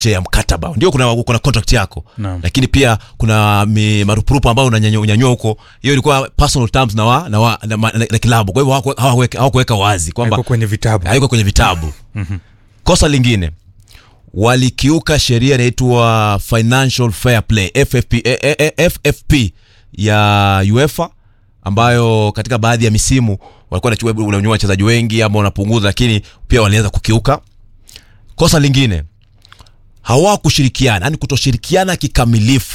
ya mkataba ndio kuna, kuna contract yako Naam. lakini pia kuna mi- marupurupu ambayo unanyanyua unyanyua huko hiyo ilikuwa personal terms na wa, na, wa, na, na, na, na kilabu kwa hivyo hawaku- hawakuweka hawakuweka wazi kwamba Haiko kwenye vitabu haiko kwenye vitabu kosa lingine walikiuka sheria inaitwa financial fair play FFP, eh, eh, eh, FFP ya UEFA ambayo katika baadhi ya misimu walikuwa wanachukua- unanyua wachezaji wengi ama wanapunguza lakini pia waliweza kukiuka kosa lingine hawakushirikiana yani kutoshirikiana kikamilifu